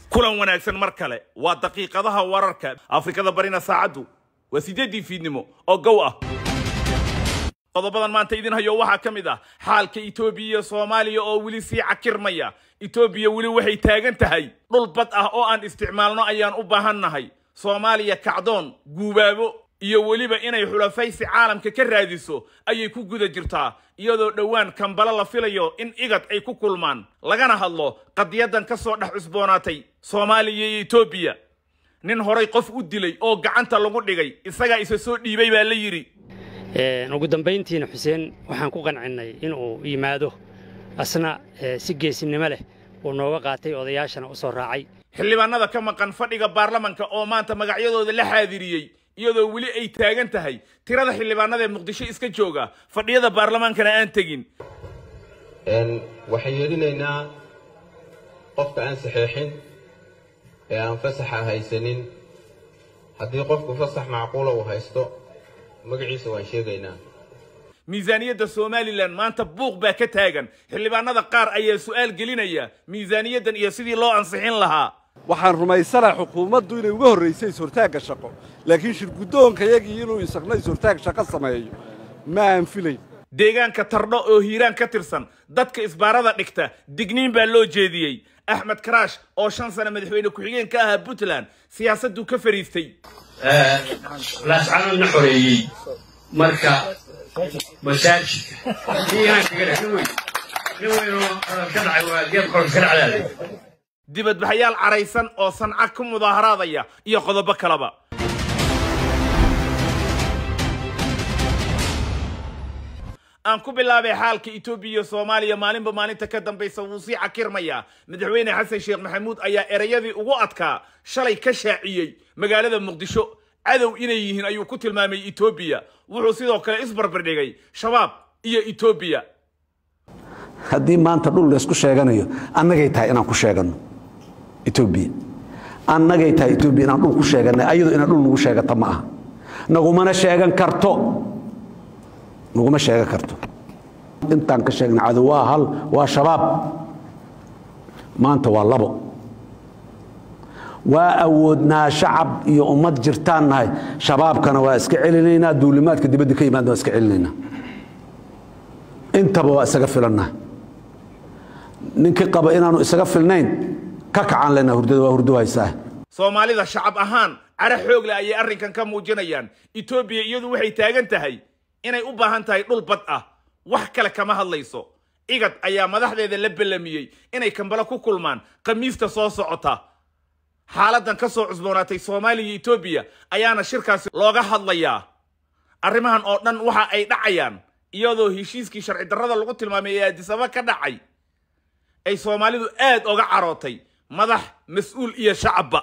kulan wanaagsan mar kale waa daqiiqadaha wararka afrikada barina saacaddu waa sideeddii fiidnimo oo gow ah qodobadan maanta idin hayo waxaa ka mid ah xaalka etoobiya iyo soomaaliya oo weli sii cakirmaya etoobiya weli waxay taagan tahay dhul bad ah oo aan isticmaalno ayaan u baahannahay soomaaliya kacdoon guubaabo iyo weliba inay xulafaysi caalamka ka raadiso ayay ku guda jirtaa iyadoo dhowaan kambalo la filayo in igad ay ku kulmaan lagana hadlo qadiyadan ka soo dhex cusboonaatay soomaaliya iyo etoobiya nin horay qof u dilay oo gacanta lagu dhigay isagaa isa soo dhiibay baa la yidhi ugu dambayntiina xuseen waxaan ku qancinnay inuu yimaado asna si geesinimo leh uu nooga qaatay odayaashana u soo raacay xildhibaanada ka maqan fadhiga baarlamanka oo maanta magacyadooda la xaadiriyey iyadoo weli ay taagan tahay tirada xildhibaanada ee muqdisho iska jooga fadhiyada baarlamaankana aan tegin waxaan yeelinaynaa qofka aan saxeexin ee aan fasaxa haysanin haddii qofku fasax macquula uu haysto magaciisa waan sheegaynaa miisaaniyadda somalilan maanta buuq baa ka taagan xildhibaanada qaar ayaa su'aal gelinaya miisaaniyaddan iyo sidii loo ansixin lahaa waxaan rumaysanaha xukuumaddu inay uga horraysay is-hortaagga shaqo laakiin shirgudoonkayagii inuu isagna is-hortaag shaqo sameeyo ma aan filayn deegaanka tardho oo hiiraan ka tirsan dadka isbaarada dhigta digniin baa loo jeediyey axmed karaash oo shan sane madaxweyne ku-xigeen ka ahaa puntland siyaasadduu ka fariistay laascanoodna xoreeyey marka masaajidka hiiraankaga dhex nin weyn nin weynoo ka dhacay waa geed qoros ka dhacdaale dibadbaxyaal caraysan oo sanca ku mudaaharaadaya iyo qodobo kaleba aan ku bilaabay xaalka etoobiya iyo soomaaliya maalinba maalinta ka dambaysa wuu sii cakirmayaa madaxweyne xasan sheekh maxamuud ayaa erayadii ugu adkaa shalay ka shaaciyey magaalada muqdisho cadow inay yihiin ayuu ku tilmaamay etoobiya wuxuu sidoo kale isbarbardhigay shabaab iyo etoobiya haddii maanta dhul laysku sheeganayo annagay tahay inaan ku sheeganno etoobiya annagay tahay etoobiya inaan dhul ku sheeganay ayadu inaan dhul nagu sheegata ma aha nagumana sheegan karto naguma sheegan karto intaan ka sheegna cadow waa hal waa shabaab maanta waa labo waa awoodnaa shacab iyo ummad jirtaan nahay shabaabkana waa iska celinaynaa duulimaadka dibadda ka yimaadna waa iska celinaynaa intaba waa isaga filannaha ninkii qaba inaanu isaga filnayn ka kacaan lena hurdada waa hurdo haysaa soomaalida shacab ahaan cara xoogle ayay arrinkan ka muujinayaan etoobiya iyadu waxay taagan tahay inay u baahan tahay dhul bad ah wax kale kama hadlayso igad ayaa madaxdeeda la bellamiyey inay kambalo ku kulmaan khamiista soo socota xaaladan ka soo cusboonaatay soomaaliya iyo etoobiya ayaana shirkaasi looga hadlayaa arrimahan oo dhan waxa ay dhacayaan iyadoo heshiiskii sharci darrada lagu tilmaamay ee addisaba ka dhacay ay soomaalidu aad oga carootay madax mas-uul iyo shacabba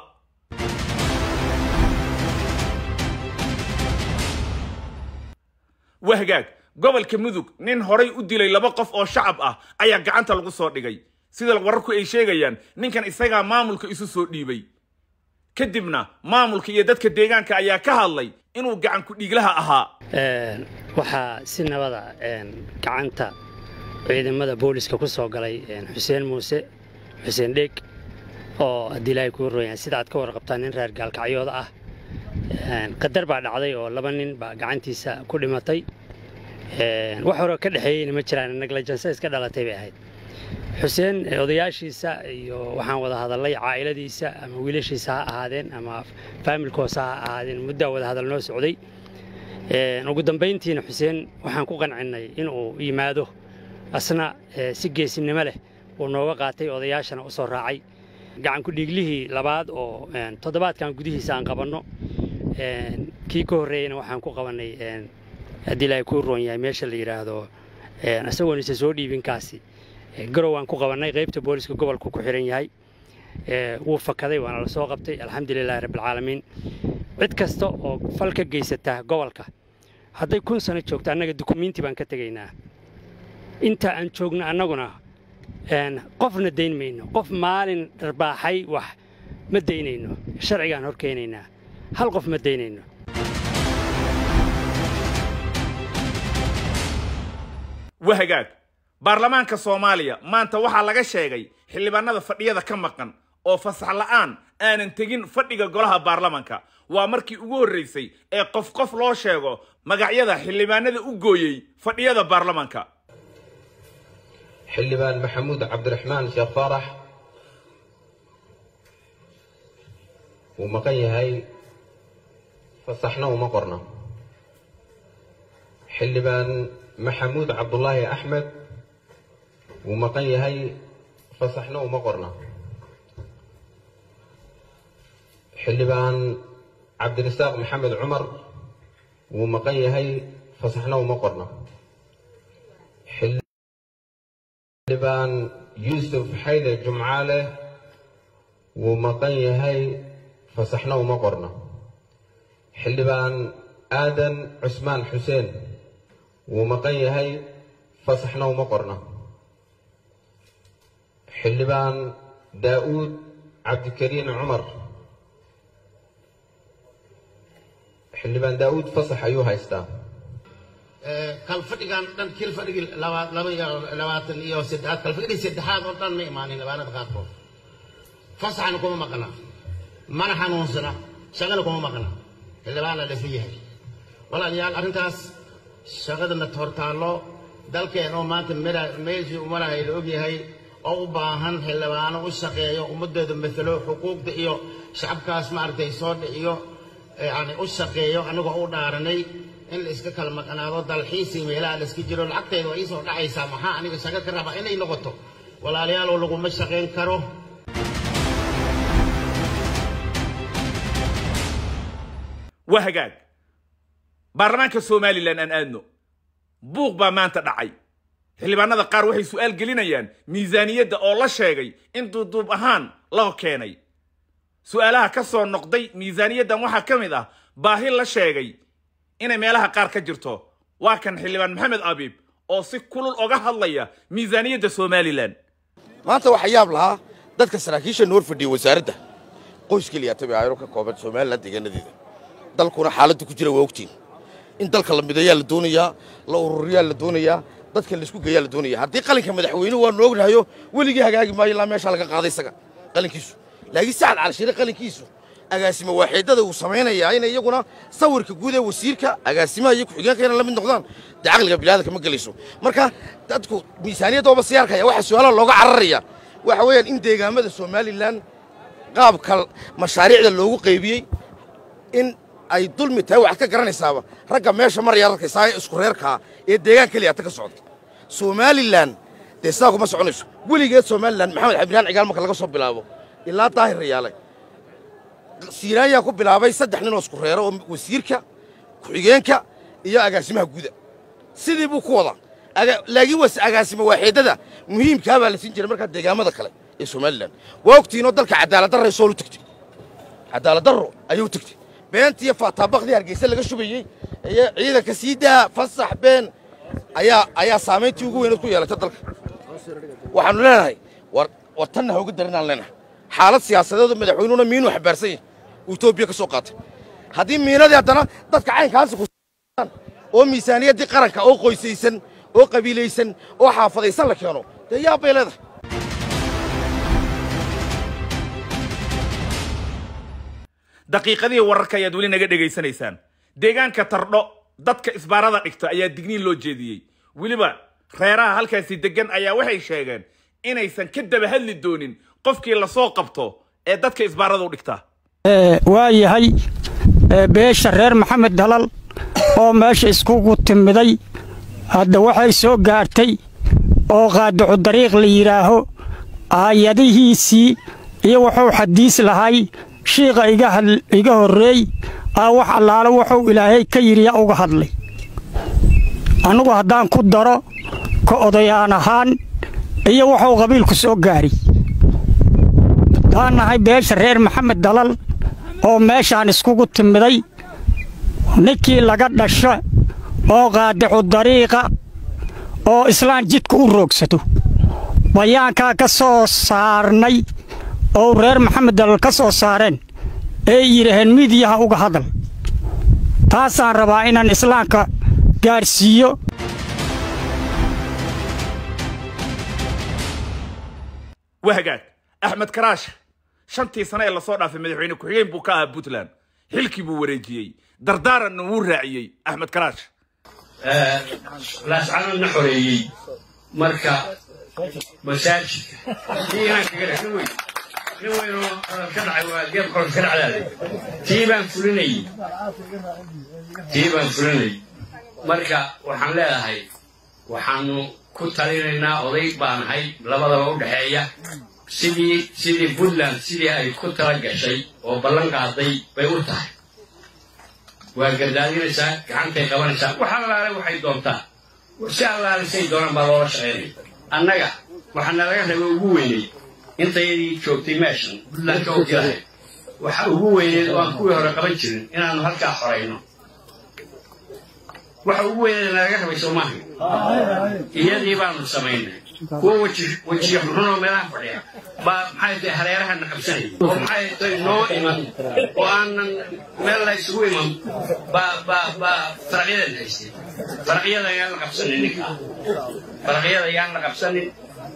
wahgaag gobolka mudug nin horay u dilay laba qof oo shacab ah ayaa gacanta lagu soo dhigay sida wararku ay sheegayaan ninkan isagaa maamulka isu soo dhiibay kadibna maamulka iyo dadka deegaanka ayaa ka hadlay inuu gacan ku-dhiiglaha ahaa waxaa si nabada gacanta ciidamada booliska ku soo galay xuseen muuse xuseen dheeg oo haddii ilaahay kuu royaan sida aad ka warqabtaan nin reer gaalkacyooda ah qadar baa dhacday oo laba nin baa gacantiisa ku dhimatay wax hore ka dhexeeyeyna ma jiraan neglajanse iska dhalatay bay ahayd xuseen odayaashiisa iyo waxaan wada hadallay caa'iladiisa ama wiilashiisa ha ahaadeen ama faamilkoosa ha ahaadeen muddaa wada hadal noo socday ugu dambayntiina xuseen waxaan ku qancinnay inuu yimaado asna si geesinimo leh uu nooga qaatay odayaashana u soo raacay gacanku dhiiglihii labaad oo toddobaadkan gudihiisa aan qabanno kii ka horreeyeyna waxaan ku qabannay haddii ilaahay kuu roon yahay meesha la yidhaahdo isagoon isa soo dhiibinkaasi garow waan ku qabannay qaybta booliska gobolku ku xihan yahay wuu fakaday waana la soo qabtay alxamdulilahi rabbilcaalamiin cid kasta oo fal ka geysata gobolka hadday kun sano joogto annaga dukumiinti baan ka tegaynaa inta aan joogno annaguna qofna dayn mayno qof maalin dharbaaxay wax ma daynayno sharcigaan hor keenaynaa hal qof ma daynayno wahagaag baarlamaanka soomaaliya maanta waxaa laga sheegay xildhibaanada fadhiyada ka maqan oo fasax la'aan aanan tegin fadhiga golaha baarlamanka waa markii ugu horraysay ee qof qof loo sheego magacyada xildhibaanada u gooyey fadhiyada baarlamanka xildhibaan maxamuud cabdiraxmaan sheekh faarax wuu maqan yahay fasaxna uma qorna xildhibaan maxamuud cabdulaahi axmed wuu maqan yahay fasaxna uma qorna xildhibaan cabdirasaaq maxamed cumar wuu maqan yahay fasaxna uma qorna xildhibaan yuusuf xayde jumcaale wuu maqan yahay fasaxna uma qorna xildhibaan aadan cusmaan xuseen wuu maqan yahay fasaxna uma qorna xildhibaan daa'uud cabdikariin cumar xildhibaan daa'uud fasax ayuu haystaa kalfadhigan dhan kil fadhigii labaatan iyo saddexaad kalfadhigii saddexaad oo dhan ma imaanin labaanada qaarkood fasaxna kuma maqna mana xanuunsana shaqana kuma maqna xildhibaana lafi yahay walaalayaal arrintaas shaqadana hortaallo dalkeen oo maanta meeshii umarahay la ogyahay oo u baahan xildhibaano u shaqeeyo ummadooda matalo xuquuqda iyo shacabkaas maaragtay soo dhiciyo yani u shaqeeyo anagoo u dhaaranay in la iska kala maqnaado dalxiisii meelaha la iska jiro lacagteeda waa iisoo dhacaysaa maxaa aniga shaqo ka raba inay noqoto walaaliyaaloo laguma shaqayn karo waa hagaag baarlamaanka somalilan aan aadno buuq baa maanta dhacay xildhibaanada qaar waxay su'aal gelinayaan miisaaniyadda oo la sheegay in duuduub ahaan loo keenay su'aalaha ka soo noqday miisaaniyaddan waxaa ka mid ah baahi la sheegay inay meelaha qaar ka jirto waa kan xildhibaan maxamed abiib oo si kulul oga hadlaya miisaaniyadda somalilan maanta waxaa yaab lahaa dadka saraakiisha noor fadhiya wasaaradda qoys keliya tabi ayro ka kooban somalilan deegaanadeeda dalkuna xaaladdu ku jira waa ogtiin in dalka la midayaa la doonayaa la ururiyaa la doonayaa dadka laisku geeyaa la doonaya haddii qalinka madaxweynuhu waanu ognahayo weligii hagaagi maayo ilaa meesha laga qaaday isaga qalinkiisu laakiin sacad calshire qalinkiisu agaasimo waaxeedada uu samaynayaa inay iyaguna sawirka guud ee wasiirka agaasimaha iyo ku-xigeenka inay la mid noqdaan dee caqliga bilaadanka ma gelayso marka dadku miisaaniyadda ooba sii arkaya waxaa su-aalaha looga cararaya waxa weeyaan in deegaamada somalilan qaabka mashaariicda loogu qaybiyey in ay dulmi tahay waxaad ka garanaysaaba ragga meesha maraya arkaysaa ee isku reerkaa ee deegaan keliya ta ka socda somalilan dee sidaa kuma soconayso weligeed somalilan maxamed xabdinaan cigaal marka laga soo bilaabo ilaa daahir rayaale siiraayaa ku bilaabay saddex nin oo isku reero oo wasiirka ku-xigeenka iyo agaasimaha guuda sidii buu ku wadaa laakiin was agaasimo waaxeedada muhiimkaa baa la siin jiray markaa deegaamada kale ee somalilan waa ogtiinoo dalka cadaaladdarray soolu tegtay cadaaladdarro ayuu tegtay beentii faataabakdii hargeysa laga shubayey iyo ciidanka sii daa fasax been ayaa ayaa saamayntii ugu weyneed ku yeelatay dalka waxaannu leenahay war war tanna ha uga darinaan leenahay xaalad siyaasadeedu madaxweynuhuna miinuu xambaarsan yahay uu etoobiya ka soo qaatay haddii miinadii haddana dadka caynkaasi ku oo miisaaniyaddii qaranka oo qoysaysan oo qabiilaysan oo xaafadaysan la keeno dee yaab bay leedahay daqiiqadihii wararka ayaad weli naga dhegaysanaysaan deegaanka tardho dadka isbaarada dhigta ayaa digniin loo jeediyey weliba reeraha halkaasi deggan ayaa waxay sheegeen inaysan ka daba hadli doonin qofkii lasoo qabto ee dadka isbaarada u dhigta waa yahay beesha reer maxamed dalal oo meesha iskugu timiday hadda waxay soo gaartay oo qaadacu dariiq la yidhaaho aayadihiisii iyo wuxuu xadiis lahay shiiqa iga horreey aa wax allaale wuxuu ilaahay ka yidhi yaa uga hadlay annugu haddaan ku daro ka odayaan ahaan iyo wuxuu qabiilku soo gaari haddaan nahay beesha reer maxamed dalal oo meeshaan iskugu timiday ninkii laga dhasho oo qaadacu dariiqa oo islaan jidka u roogsato bayaankaa ka soo saarnay oo reer maxamed dalal ka soo saareen ee yidhaaheen midiyaha uga hadal taasaan rabaa inaan islaamka gaadhsiiyo waa hagaag axmed karaash shantii sane ee lasoo dhaafay madaxweyne ku-xigeen buu ka ahaa puntland xilkii buu wareejiyey dardaaranna wuu raaciyey axmed karaash laascanadna xoreeyey marka masaajidka tii inaan kaga dhex nin weyn nin weynoo hadal ka dhacay waa geed qoros ka dhacdaaday tii baan fulinayey tii baan fulinayey marka waxaan leedahay waxaanu ku talinaynaa oday baanahay labadaba u dhexeeya sidii sidii puntland sidii ay ku tala gashay oo ballan qaaday bay u tahay waa gardaadinaysaa gacantay qabanaysaa wax allaale waxay doontaa si allaale say doonaan baa loola shaqaynaya annaga waxaana laga rabay ugu weynay intayadii joogtay meeshan puntland ka ogyahay waxa ugu weyneed oo aan kuwii hore qaban jirin inaanu halkaa xorayno waxa ugu weyneed nalaga rabay soomaaha iyadii baanu samaynay kuwa weji wejiyo xunxunoo meelaha fadhiya baa maxay tahay hareerahana qabsanaya oo maxay tahay noo iman oo aanan meel la isugu iman baa baa baa faraqyadan haystay faraqyada ayaan la qabsanin ninka faraqyada ayaan la qabsanin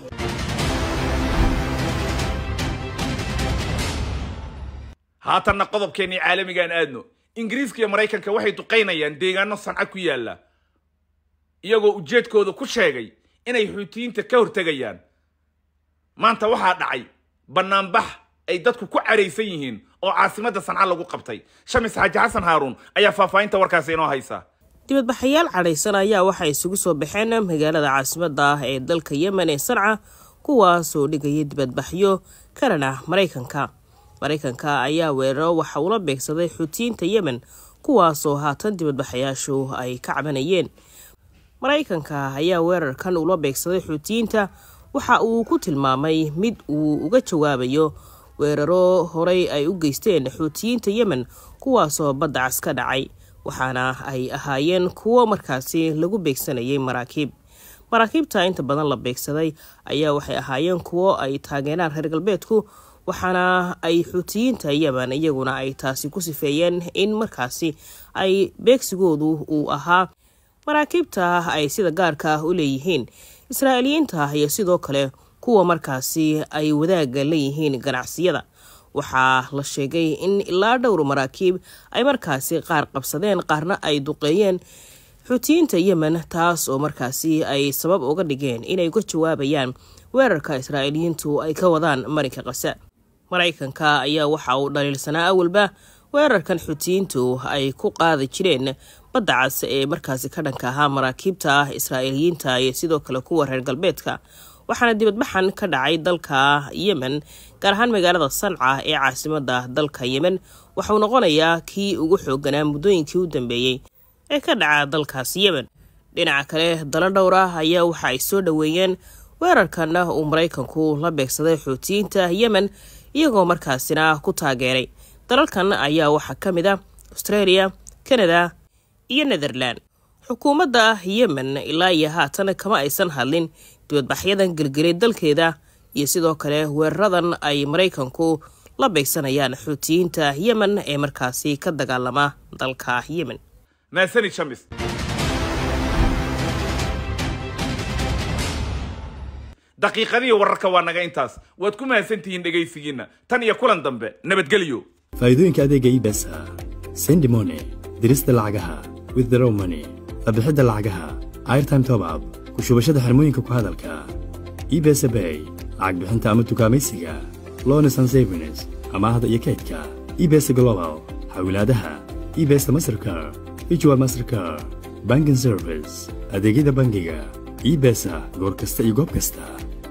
haatanna qodobkeennii caalamigaan aadno ingiriiska iyo maraykanka waxay duqaynayaan deegaano sanca ku yaalla iyagoo ujeedkooda ku sheegay inay xuutiyiinta ka hortegayaan maanta waxaa dhacay bannaanbax ay dadku ku caraysan yihiin oo caasimadda sanca lagu qabtay shamis xaaji xasan haaruun ayaa faahfaahinta warkaasi inoo haysa dibadbaxayaal cadhaysan ayaa waxay isugu soo baxeen magaalada caasimadda ah ee dalka yemen ee sanca kuwaasoo dhigaya dibadbaxyo karan ah maraykanka maraykanka ayaa weeraro waxa uula beegsaday xuutiyiinta yemen kuwaasoo haatan dibadbaxayaashu ay ka cabanayeen maraykanka ayaa weerarkan ula beegsaday xuutiyiinta waxa uu ku tilmaamay mid uu uga jawaabayo weeraro horey ay u geysteen xuutiyiinta yemen kuwaasoo badda cas ka dhacay waxaana ay ahaayeen kuwo markaasi lagu beegsanayay maraakiib maraakiibta inta badan la beegsaday ayaa waxay ahaayeen kuwo ay taageeraan reer galbeedku waxaana ay xuutiyiinta yemen iyaguna ay taasi ku sifeeyeen in markaasi ay beegsigoodu uu ahaa maraakiibta ay sida gaarka ah u leeyihiin israa'iiliyiinta iyo sidoo kale kuwa markaasi ay wadaaga leeyihiin ganacsiyada waxaa la sheegay in ilaa dhowr maraakiib ay markaasi qaar qabsadeen qaarna ay duqeeyeen xuutiyiinta yemen taas oo markaasi ay sabab uga dhigeen inay uga jawaabayaan weerarka israa'iiliyiintu ay ka wadaan marinka qasa maraykanka ayaa waxa uu dhaliilsanaa awalba weerarkan xuutiyiintu ay ku qaadi jireen badda cas ee markaasi ka dhanka ahaa maraakiibta ah israa'iiliyiinta iyo sidoo kale kuwa reer galbeedka waxaana dibadbaxan ka dhacay dalka yemen gaar ahaan magaalada sanca ee caasimada dalka yemen waxauu noqonayaa kii ugu xooganaa muddooyinkii u dambeeyey ee ka dhaca dalkaas yemen dhinaca kale dalo dhowr ah ayaa waxa ay soo dhoweeyeen weerarkanna uu maraykanku la beegsaday xuutiyiinta yemen iyagoo markaasina ku taageeray dalalkan ayaa waxaa ka mid a australia canada iyo netherland xukuumadda yemen ilaa iyo haatan kama aysan hadlin dibadbaxyadan gelgelay dalkeeda iyo sidoo kale weeraradan ay maraykanku la beegsanayaan xuutiyiinta yemen ee markaasi ka dagaalama dalka yemen mahadsanid shamis daqiiqadihii wararka waa naga intaas waad ku mahadsantihiin dhegaysigiinna tan iyo kulan dambe nabadgelyo faa'iidooyinka adeega ibesa sendimone dirista lacagaha withdraw money qabixidda lacagaha airtime top up ku shubashada xirmooyinka ku hadalka ibesa bay lacag bixinta ama tukaamaysiga lones and savings amaahda iyo kaydka ibesa global xawilaadaha ibesa mastercar ijwa mastercar banking service adeegyada bangiga ibesa goor kasta iyo goob kasta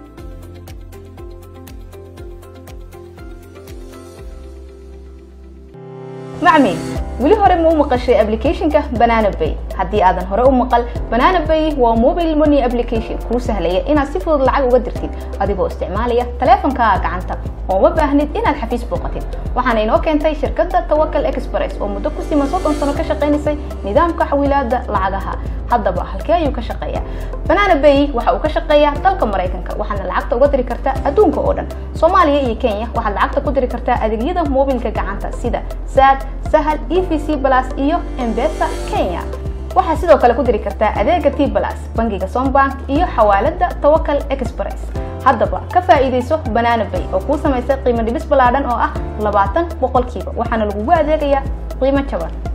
macmi weli hore ma u maqashay applicationka banana bay haddii aadan hore u maqal banana bay waa mobile money application kuu sahlaya inaad si fudud lacag uga dirtid adigoo isticmaalaya taleefankaaga gacanta ooma baahnid inaad xafiis booqatid waxaana inoo keentay shirkadda tawakal express oo muddo ku siman soddon sano ka shaqaynaysay nidaamka xawilaadda lacagaha haddaba halkee ayuu ka shaqeeyaa banana bay waxa uu ka shaqeeyaa dalka maraykanka waxaadna lacagta uga diri kartaa adduunka oo dhan soomaaliya iyo kenya waxaad lacagta ku diri kartaa adeegyada mobilka gacanta sida sad sahal e v c plus iyo embesa kenya waxaad sidoo kale ku diri kartaa adeega t plus bangiga sombank iyo xawaalada tawakal express haddaba ka faa'iidayso banaana bay oo kuu samaysay qiimo dhibis ballaadhan oo ah labaatan boqolkiiba waxaana lagugu adeegayaa qiimo jaban